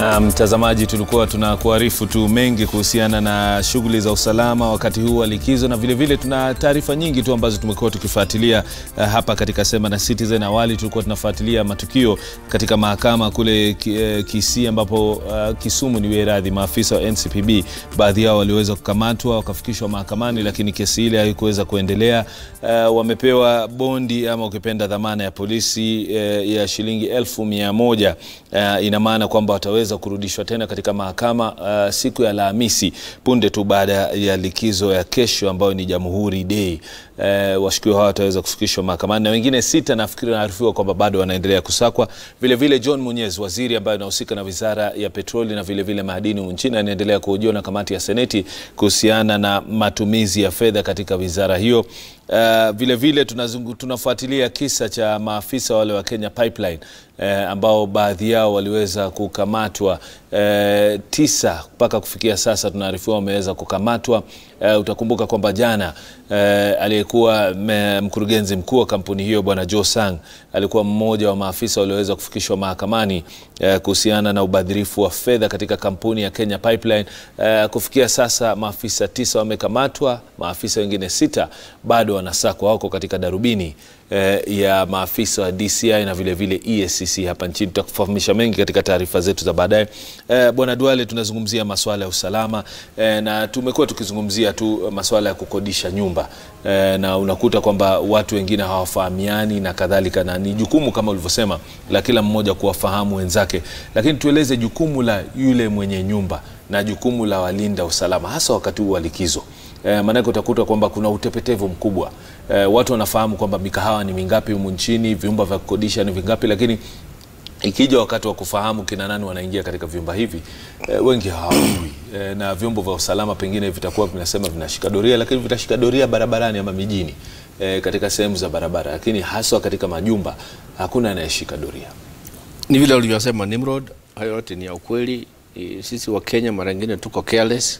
Mtazamaji, um, tulikuwa tunakuarifu tu mengi kuhusiana na shughuli za usalama wakati huu wa likizo, na vilevile vile tuna taarifa nyingi tu ambazo tumekuwa tukifuatilia uh, hapa katika Sema na Citizen. Awali tulikuwa tunafuatilia matukio katika mahakama kule uh, Kisii ambapo uh, Kisumu ni wiradhi, maafisa wa NCPB baadhi yao waliweza kukamatwa wakafikishwa mahakamani, lakini kesi ile haikuweza kuendelea. Uh, wamepewa bondi ama ukipenda dhamana ya polisi uh, ya shilingi elfu mia moja. Uh, ina maana kwamba wataweza kurudishwa tena katika mahakama uh, siku ya Alhamisi punde tu baada ya likizo ya kesho ambayo ni Jamhuri Day. Uh, washukiwa hawa wataweza kufikishwa mahakamani na wengine sita nafikiri naarifiwa kwamba bado wanaendelea kusakwa. Vile vile John Munyezi, waziri ambaye anahusika na wizara ya petroli na vile vile madini nchini, anaendelea kuhojiwa na kamati ya Seneti kuhusiana na matumizi ya fedha katika wizara hiyo. Uh, vile vile tunafuatilia kisa cha maafisa wale wa Kenya Pipeline uh, ambao baadhi yao waliweza kukamatwa uh, tisa mpaka kufikia sasa tunaarifiwa wameweza kukamatwa. Uh, utakumbuka kwamba jana uh, aliyekuwa mkurugenzi mkuu wa kampuni hiyo bwana Joe Sang alikuwa mmoja wa maafisa walioweza kufikishwa mahakamani uh, kuhusiana na ubadhirifu wa fedha katika kampuni ya Kenya Pipeline. Uh, kufikia sasa maafisa tisa wamekamatwa, maafisa wengine sita bado wanasakwa, wako katika darubini uh, ya maafisa wa DCI na vile vile EACC hapa nchini. Tutakufahamisha mengi katika taarifa zetu za baadaye. Uh, bwana Duale, tunazungumzia masuala ya usalama uh, na tumekuwa tukizungumzia tu masuala ya kukodisha nyumba uh, na unakuta kwamba watu wengine hawafahamiani na kadhalika, na ni jukumu kama ulivyosema la kila mmoja kuwafahamu wenzake, lakini tueleze jukumu la yule mwenye nyumba na jukumu la walinda usalama hasa wakati huu wa likizo. E, maanake utakuta kwamba kuna utepetevu mkubwa. E, watu wanafahamu kwamba mikahawa ni mingapi humu nchini, vyumba vya kukodisha ni vingapi, lakini ikija wakati wa kufahamu kina nani wanaingia katika vyumba hivi e, wengi hawajui e, na vyombo vya usalama pengine vitakuwa vinasema vinashika doria, lakini vitashika doria barabarani ama mijini e, katika sehemu za barabara, lakini haswa katika majumba hakuna anayeshika doria. Ni vile ulivyosema Nimrod, hayo yote ni ya ukweli. Sisi wa Kenya mara nyingine tuko careless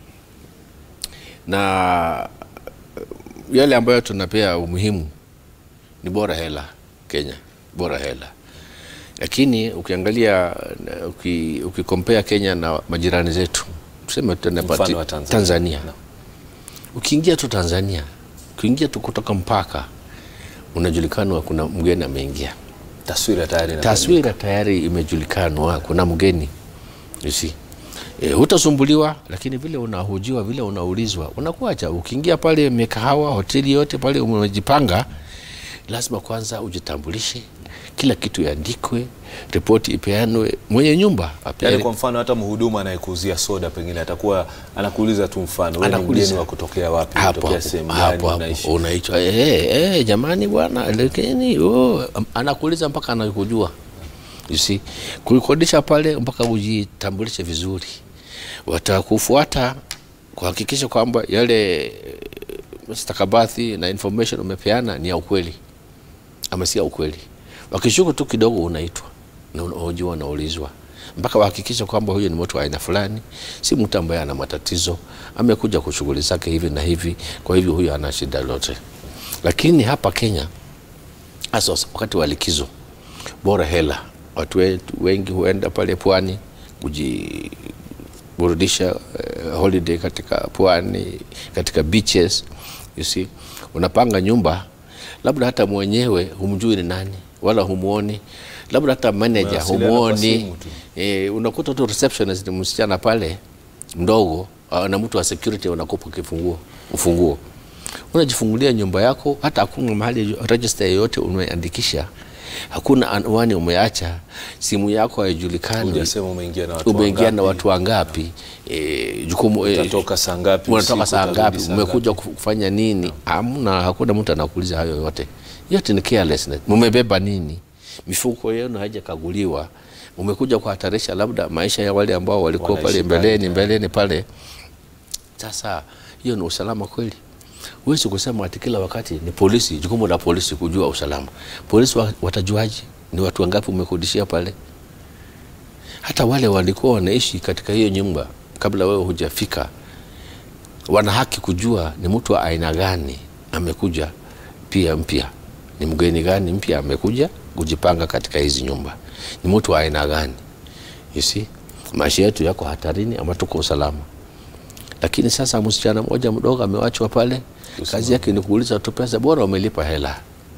na yale ambayo tunapea umuhimu ni bora hela Kenya, bora hela. Lakini ukiangalia ukikompea uki Kenya na majirani zetu, tuseme Tanzania, Tanzania. No. Ukiingia tu Tanzania, ukiingia tu kutoka mpaka unajulikanwa kuna mgeni ameingia, taswira tayari, taswira tayari imejulikanwa kuna mgeni you see. E, hutasumbuliwa lakini vile unahojiwa vile unaulizwa unakuacha. Ukiingia pale mikahawa, hoteli yote pale umejipanga, lazima kwanza ujitambulishe, kila kitu iandikwe, ripoti ipeanwe, mwenye nyumba yaani, kwa mfano hata mhudumu anayekuuzia soda pengine atakuwa anakuuliza tu, mfano wewe ni mgeni wa kutokea wapi, unatokea sehemu gani, unaishi unaitwa eh eh, jamani bwana, lakini oh, anakuuliza mpaka anakujua You see, kuikodisha pale mpaka ujitambulishe vizuri, watakufuata kuhakikisha kwamba yale stakabadhi na information umepeana ni ya ukweli ama si ya ukweli. Wakishuku tu kidogo, unaitwa na unahojiwa, unaulizwa mpaka wahakikisha kwamba huyo ni mtu wa aina fulani, si mtu ambaye ana matatizo, amekuja kwa shughuli zake hivi na hivi, kwa hivyo huyo ana shida lote. Lakini hapa Kenya, hasa wakati wa likizo, bora hela watu wengi huenda pale pwani kujiburudisha, uh, holiday katika pwani, katika beaches. You see, unapanga nyumba, labda hata mwenyewe humjui ni nani wala humuoni, labda hata manager humuoni. E, unakuta tu receptionist ni msichana pale mdogo na mtu wa security unakupa kifunguo ufunguo, unajifungulia nyumba yako, hata hakuna mahali register yoyote umeandikisha hakuna anwani umeacha, simu yako haijulikani, umeingia na watu wangapi, e, jukumu unatoka saa ngapi, unatoka saa ngapi, umekuja kufanya nini? Hamna, hakuna mtu anakuuliza hayo yote. Yote ni carelessness. Mumebeba nini? Mifuko yenu haijakaguliwa, umekuja kuhatarisha labda maisha ya wale ambao walikuwa pale mbeleni mbeleni pale. Sasa hiyo ni usalama kweli? Huwezi kusema ati kila wakati ni polisi, jukumu la polisi kujua usalama. Polisi watajuaje ni watu wangapi umekodishia pale? Hata wale walikuwa wanaishi katika hiyo nyumba kabla wewe hujafika, wana haki kujua ni mtu wa aina gani amekuja, pia mpya ni mgeni gani mpya amekuja kujipanga katika hizi nyumba, ni mtu wa aina gani, you see? maisha yetu yako hatarini ama tuko usalama. Lakini sasa msichana mmoja mdogo amewachwa pale, kazi yake ni kuuliza tu pesa, bora umelipa hela.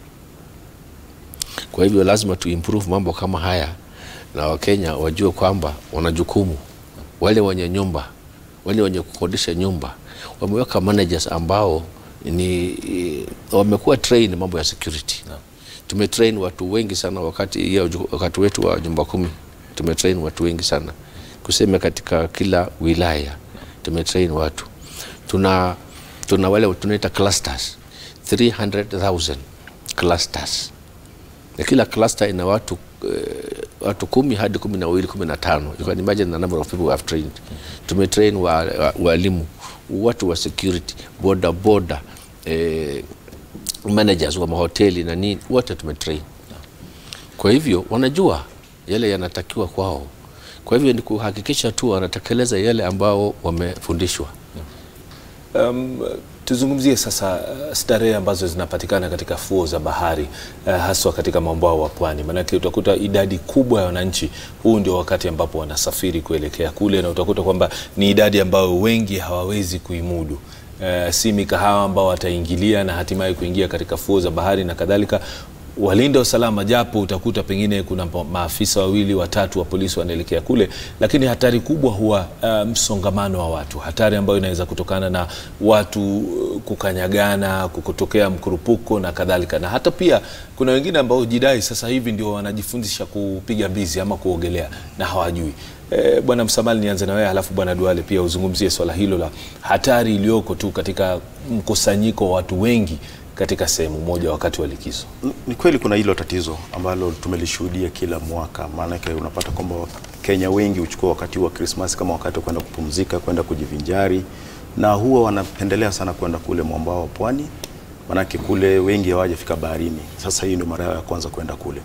Kwa hivyo lazima tu improve mambo kama haya, na Wakenya wajue kwamba wana jukumu. Wale wenye nyumba, wale wenye kukodisha nyumba wameweka managers ambao ni wamekuwa train mambo ya security no. Tumetrain watu wengi sana wakati, ya, wakati wetu wa nyumba kumi tumetrain watu wengi sana kusema katika kila wilaya tumetrain watu. Tuna, tuna wale tunaita clusters 300,000 clusters na kila cluster ina watu uh, watu kumi hadi kumi na wawili kumi na tano you can imagine the number of people we have trained tumetrain walimu wa, watu wa security boda boda eh, managers wa mahoteli na nini wote tumetrain kwa hivyo wanajua yale yanatakiwa kwao kwa hivyo ni kuhakikisha tu wanatekeleza yale ambao wamefundishwa um, tuzungumzie sasa starehe ambazo zinapatikana katika fuo za bahari uh, haswa katika mwambao wa pwani, maanake utakuta idadi kubwa ya wananchi, huu ndio wakati ambapo wanasafiri kuelekea kule, na utakuta kwamba ni idadi ambayo wengi hawawezi kuimudu. Uh, si mikahawa ambao wataingilia na hatimaye kuingia katika fuo za bahari na kadhalika walinda usalama, japo utakuta pengine kuna maafisa wawili watatu wa polisi wanaelekea kule, lakini hatari kubwa huwa uh, msongamano wa watu, hatari ambayo inaweza kutokana na watu kukanyagana, kutokea mkurupuko na kadhalika, na hata pia kuna wengine ambao jidai sasa hivi ndio wanajifundisha kupiga mbizi ama kuogelea na hawajui. E, Bwana Msamali, nianze na wewe halafu Bwana Duale pia uzungumzie swala hilo la hatari iliyoko tu katika mkusanyiko wa watu wengi katika sehemu moja wakati wa likizo. Ni kweli kuna hilo tatizo ambalo tumelishuhudia kila mwaka, maanake unapata kwamba Kenya wengi huchukua wakati wa Krismasi kama wakati wa kwenda kupumzika, kwenda kujivinjari, na huwa wanapendelea sana kwenda kule mwambao wa pwani, maanake kule wengi hawajafika baharini. Sasa hii ndio mara yao ya kwanza kwenda kule,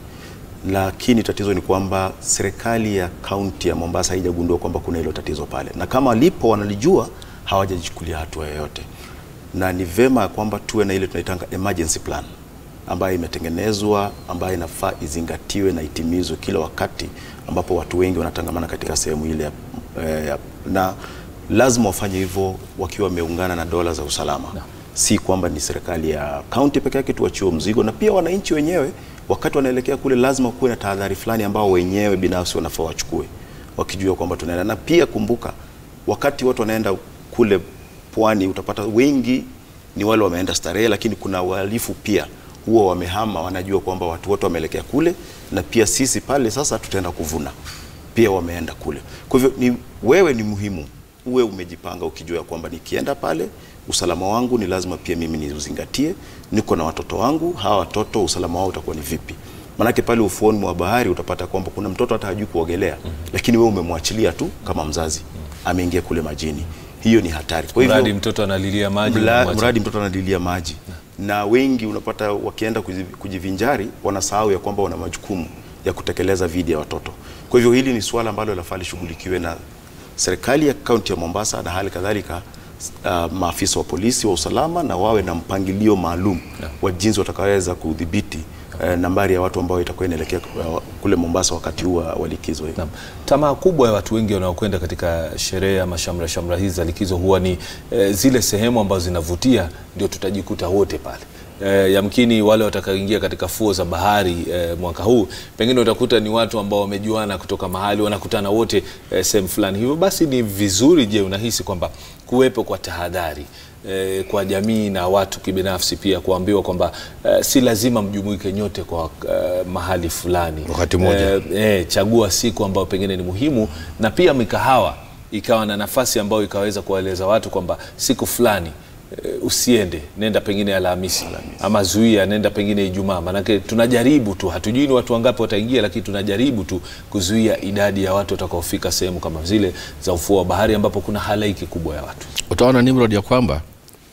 lakini tatizo ni kwamba serikali ya kaunti ya Mombasa haijagundua kwamba kuna hilo tatizo pale, na kama lipo wanalijua, hawajajichukulia hatua yoyote na ni vema kwamba tuwe na ile tunaitanga emergency plan ambayo imetengenezwa ambayo inafaa izingatiwe na itimizwe kila wakati ambapo watu wengi wanatangamana katika sehemu ile eh, na lazima wafanye hivyo wakiwa wameungana na dola za usalama no. Si kwamba ni serikali ya kaunti peke yake tuachiwe mzigo, na pia wananchi wenyewe wakati wanaelekea kule lazima kuwe na tahadhari fulani ambao wenyewe binafsi wanafaa wachukue, wakijua kwamba tunaenda. Na pia kumbuka, wakati watu wanaenda kule pwani utapata wengi ni wale wameenda starehe, lakini kuna wahalifu pia huwa wamehama, wanajua kwamba watu wote wameelekea kule, na pia sisi pale sasa tutaenda kuvuna, pia wameenda kule. Kwa hivyo ni wewe, ni muhimu uwe umejipanga ukijua kwamba nikienda pale usalama wangu ni lazima pia mimi niuzingatie. Niko na watoto wangu, hawa watoto usalama wao utakuwa ni vipi? Manake pale ufuoni mwa bahari utapata kwamba kuna mtoto hata hajui kuogelea, mm -hmm. lakini wewe umemwachilia tu kama mzazi, ameingia kule majini hiyo ni hatari. Kwa hivyo mradi mtoto analilia maji, mradi mtoto analilia maji na, na wengi unapata wakienda kujivinjari wanasahau ya kwamba wana majukumu ya kutekeleza dhidi ya watoto. Kwa hivyo hili ni suala ambalo lafaa lishughulikiwe na serikali ya kaunti ya Mombasa na hali kadhalika uh, maafisa wa polisi wa usalama na wawe na mpangilio maalum yeah. wa jinsi watakaweza kudhibiti uh, nambari ya watu ambao itakuwa inaelekea uh, kule Mombasa wakati huu wa likizo hii. Tamaa kubwa ya watu wengi wanaokwenda katika sherehe ama shamra shamra hizi za likizo huwa ni eh, zile sehemu ambazo zinavutia, ndio tutajikuta wote pale. E, yamkini wale watakaoingia katika fuo za bahari e, mwaka huu pengine utakuta ni watu ambao wamejuana kutoka mahali wanakutana wote e, sehemu fulani. Hivyo basi ni vizuri, je, unahisi kwamba kuwepo kwa tahadhari e, kwa jamii na watu kibinafsi pia kuambiwa kwamba e, si lazima mjumuike nyote kwa e, mahali fulani wakati mmoja. E, e, chagua siku ambayo pengine ni muhimu, na pia mikahawa ikawa na nafasi ambayo ikaweza kuwaeleza watu kwamba siku fulani Uh, usiende nenda pengine Alhamisi ama zuia nenda pengine Ijumaa. Maanake tunajaribu tu, hatujui ni watu wangapi wataingia, lakini tunajaribu tu kuzuia idadi ya watu watakaofika sehemu kama zile za ufuo wa bahari ambapo kuna halaiki kubwa ya watu. Utaona Nimrod ya kwamba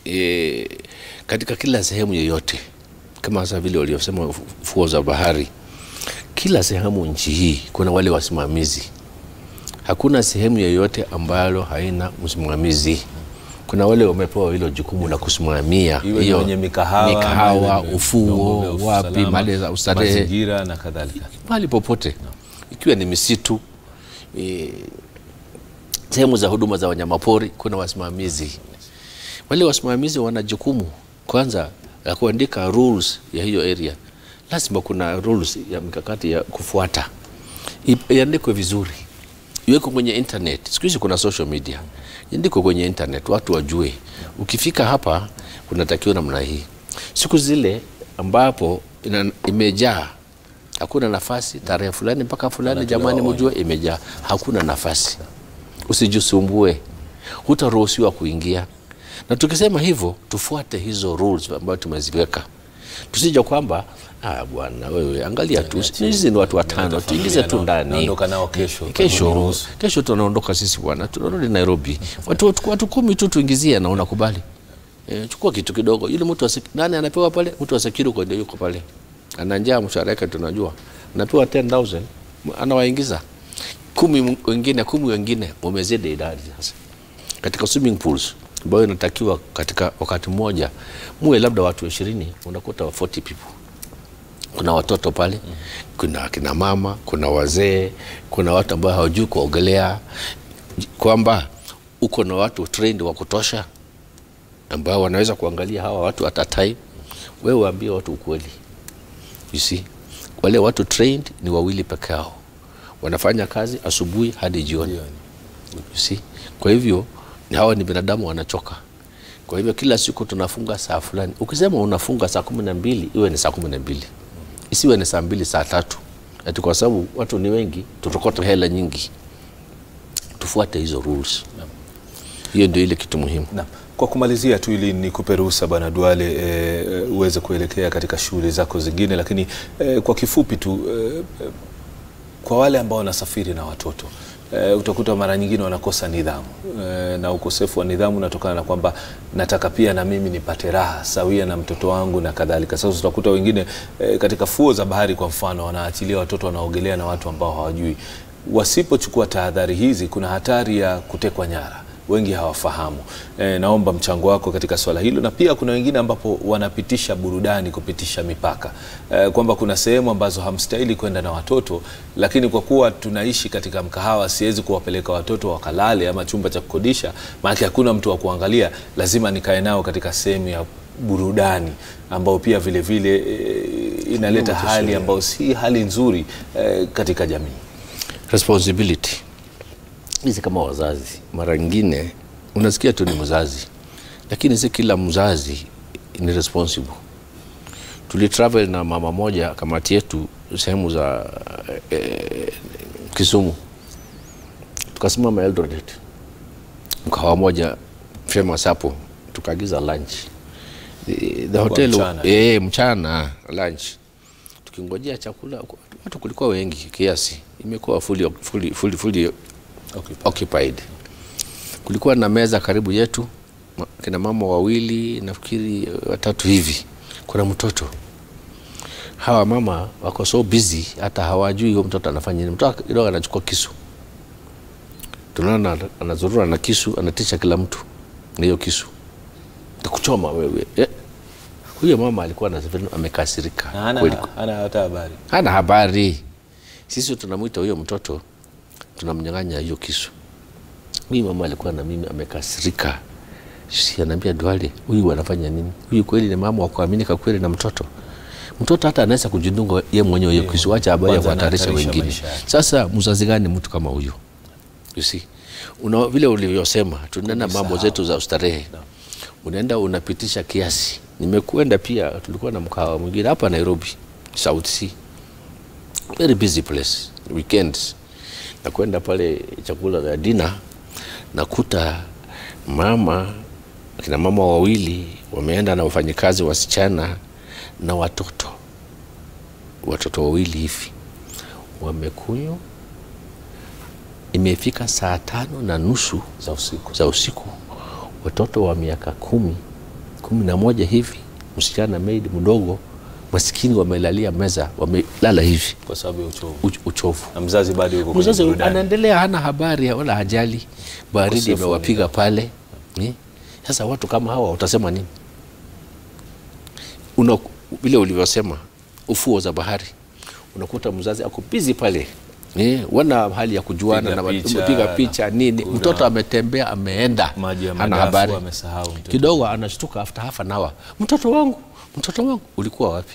e, katika kila sehemu yoyote kama sasa vile waliosema fuo za bahari, kila sehemu nchi hii kuna wale wasimamizi. Hakuna sehemu yoyote ambalo haina msimamizi kuna wale wamepewa hilo jukumu la kusimamia hiyo mikahawa, mikahawa ufuo, wapi, mali za ustarehe, mazingira na kadhalika, mahali popote no. Ikiwa ni misitu e, sehemu za huduma za wanyamapori kuna wasimamizi. Wale wasimamizi wana jukumu kwanza la kuandika rules ya hiyo area. Lazima kuna rules ya mikakati ya kufuata, iandikwe vizuri, iwekwe kwenye internet. Siku hizi kuna social media, iandikwe kwenye internet, watu wajue ukifika hapa kunatakiwa namna hii. Siku zile ambapo ina, imejaa hakuna nafasi, tarehe fulani mpaka fulani, jamani, mjue imejaa, hakuna nafasi, usijisumbue, hutaruhusiwa kuingia. Na tukisema hivyo, tufuate hizo rules ambayo tumeziweka, tusije kwamba ah, bwana wewe, angalia tu, hizi ni watu watano, tuingize tu ndani, naondoka nao kesho. kesho kesho tunaondoka sisi bwana, tunarudi Nairobi, watu, watu kumi tu tuingizie, na unakubali E, chukua kitu kidogo. Yule mtu nani anapewa pale? Mtu wa security ndio yuko pale, ana njaa, mshahara yake tunajua, anapewa 10000 anawaingiza kumi wengine, kumi wengine, mumezidi idadi sasa. Katika swimming pools ambayo inatakiwa katika wakati mmoja muwe labda watu 20, unakuta 40 people. Kuna watoto pale, kuna kina mama, kuna wazee, kuna watu ambao hawajui kuogelea, kwamba uko na watu trained wa kutosha ambao wanaweza kuangalia hawa watu at a time. Wewe waambie watu ukweli, you see, wale watu trained ni wawili peke yao, wanafanya kazi asubuhi hadi jioni, you see. Kwa hivyo hawa ni binadamu, wanachoka. Kwa hivyo kila siku tunafunga saa fulani. Ukisema unafunga saa kumi na mbili iwe ni saa kumi na mbili isiwe ni saa mbili saa tatu ati kwa sababu watu ni wengi, tutokota hela nyingi. Tufuate hizo rules, hiyo ndio ile kitu muhimu na. Kwa kumalizia tu ili nikupe ruhusa Bwana Duale e, uweze kuelekea katika shughuli zako zingine, lakini e, kwa kifupi tu e, kwa wale ambao wanasafiri na watoto e, utakuta mara nyingine wanakosa nidhamu e, na ukosefu wa nidhamu unatokana na kwamba nataka pia na mimi nipate raha sawia na mtoto wangu na kadhalika. Sasa utakuta wengine e, katika fuo za bahari kwa mfano wanaachilia watoto wanaogelea na watu ambao hawajui. Wasipochukua tahadhari hizi, kuna hatari ya kutekwa nyara wengi hawafahamu. E, naomba mchango wako katika swala hilo, na pia kuna wengine ambapo wanapitisha burudani kupitisha mipaka e, kwamba kuna sehemu ambazo hamstahili kwenda na watoto, lakini kwa kuwa tunaishi katika mkahawa, siwezi kuwapeleka watoto wakalale ama chumba cha kukodisha, maana hakuna mtu wa kuangalia, lazima nikae nao katika sehemu ya burudani ambao pia vile vile e, inaleta hali ambayo si hali nzuri e, katika jamii. Responsibility hizi kama wazazi, mara nyingine unasikia tu ni mzazi, lakini si kila mzazi ni responsible. Tulitravel na mama moja, kamati yetu, sehemu za eh, Kisumu, tukasimama Eldoret, mkahawa moja famous hapo, tukaagiza lunch the, the hotel mchana. eh, mchana lunch, tukingojea chakula, watu kulikuwa wengi kiasi, imekuwa fully, fully, fully, fully Okay. occupied. Kulikuwa na meza karibu yetu, kina mama wawili nafikiri watatu hivi, kuna mtoto. Hawa mama wako so busy, hata hawajui huyo mtoto anafanya nini. Mtoto kidogo anachukua kisu, tunaona anazurura na kisu, anatisha kila mtu na hiyo kisu, takuchoma wewe eh. Huyo mama alikuwa anasafiri, amekasirika kweli, hana hata habari, hana habari. Sisi tunamwita huyo mtoto tunamnyang'anya hiyo kisu. Huyu mama alikuwa na mimi amekasirika, si anaambia Duale, huyu anafanya nini? Huyu kweli ni mama wa kuaminika kweli na mtoto? Mtoto hata anaweza kujidunga ye mwenyewe hiyo kisu, acha habari ya kuhatarisha wengine. Sasa mzazi gani mtu kama huyo? You see, una vile ulivyosema, tunaenda mambo zetu za ustarehe, unaenda unapitisha kiasi. Nimekwenda pia, tulikuwa na mkahawa mwingine hapa Nairobi, South Sea, very busy place weekends na kwenda pale chakula ya dina, nakuta mama kina mama wawili wameenda na wafanyikazi wasichana na watoto watoto wawili hivi wamekunywa. Imefika saa tano na nusu za usiku. za usiku, watoto wa miaka kumi kumi na moja hivi, msichana maid mdogo maskini wamelalia meza, wamelala hivi kwa sababu ya uchovu. uch- uchovu. Na mzazi bado yuko kwenye Mzazi burudani. anaendelea, hana habari wala hajali, baridi Ukosefu wa imewapiga pale. Eh? Sasa watu kama hawa utasema nini? Una vile ulivyosema, ufuo za bahari, unakuta mzazi ako busy pale Eh, wana hali ya kujuana Piga na picha, piga picha nini. kuna- Mtoto ametembea ameenda, Maji ya hana madafu habari amesahau mtoto. kidogo, anashtuka after half an hour, mtoto wangu, mtoto wangu, ulikuwa wapi?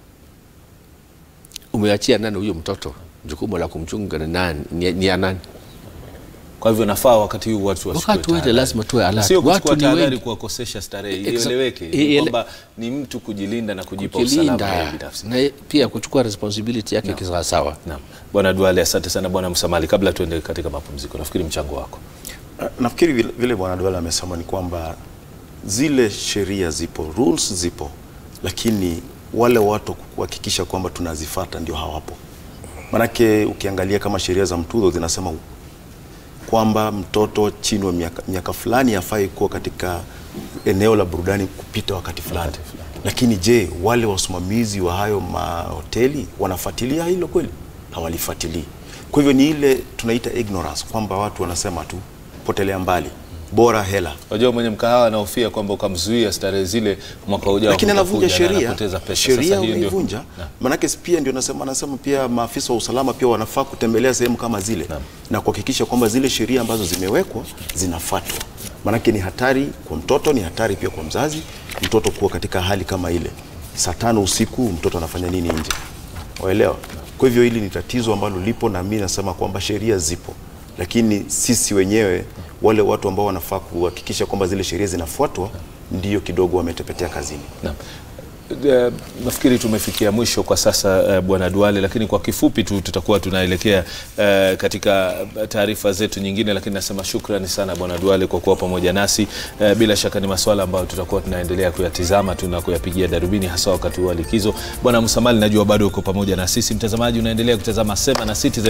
Umeachia nani huyo mtoto? Jukumu la kumchunga ni nani? Ni, ni ya nani? Kwa hivyo nafaa wakati huu watu wachukue Wakati wote tahadhari. lazima tuwe alert. Sio kuchukua Watu ni tahadhari wengi. kuwakosesha starehe, Exa- ieleweke Iele- kwamba ni mtu kujilinda na kujipa usalama yeye Kujilinda binafsi. na pia kuchukua responsibility yake kisawasawa. Naam. Bwana Duale, asante sana Bwana Msamali. Kabla tuende katika mapumziko, nafikiri mchango wako Nafikiri vile, vile Bwana Duale amesema ni kwamba zile sheria zipo, rules zipo, lakini wale watu kuhakikisha kwamba tunazifata ndio hawapo. Manake ukiangalia kama sheria za mtudho zinasema kwamba mtoto chini wa miaka, miaka fulani hafai kuwa katika eneo la burudani kupita wakati fulani. Lakini je, wale wasimamizi wa hayo mahoteli wanafuatilia hilo kweli? Hawalifuatilii. Kwa hivyo ni ile tunaita ignorance, kwamba watu wanasema tu potelea mbali, bora hela Unajua mwenye mkahawa anahofia kwamba ukamzuia starehe zile mwaka ujao, lakini anavunja utakuja na sheria anapoteza pesa. sheria Sasa hiyo ndio- unaivunja Naam. manake pia ndio nasema anasema pia maafisa wa usalama pia wanafaa kutembelea sehemu kama zile Naam. na kuhakikisha kwamba zile sheria ambazo zimewekwa zinafuatwa manake ni hatari kwa mtoto ni hatari pia kwa mzazi mtoto kuwa katika hali kama ile saa tano usiku mtoto anafanya nini nje waelewa kwa hivyo hili ni tatizo ambalo lipo na mi nasema kwamba sheria zipo lakini sisi wenyewe wale watu ambao wanafaa kuhakikisha kwamba zile sheria zinafuatwa ndio kidogo wametepetea kazini Naam. Eh, nafikiri tumefikia mwisho kwa sasa eh, Bwana Duale, lakini kwa kifupi tu tutakuwa tunaelekea eh, katika taarifa zetu nyingine, lakini nasema shukrani sana Bwana Duale kwa kuwa pamoja nasi. Eh, bila shaka ni masuala ambayo tutakuwa tunaendelea kuyatizama tu na kuyapigia darubini, hasa wakati huu wa likizo. Bwana Msamali, najua bado uko pamoja na sisi. Mtazamaji, unaendelea kutazama Sema na Citizen.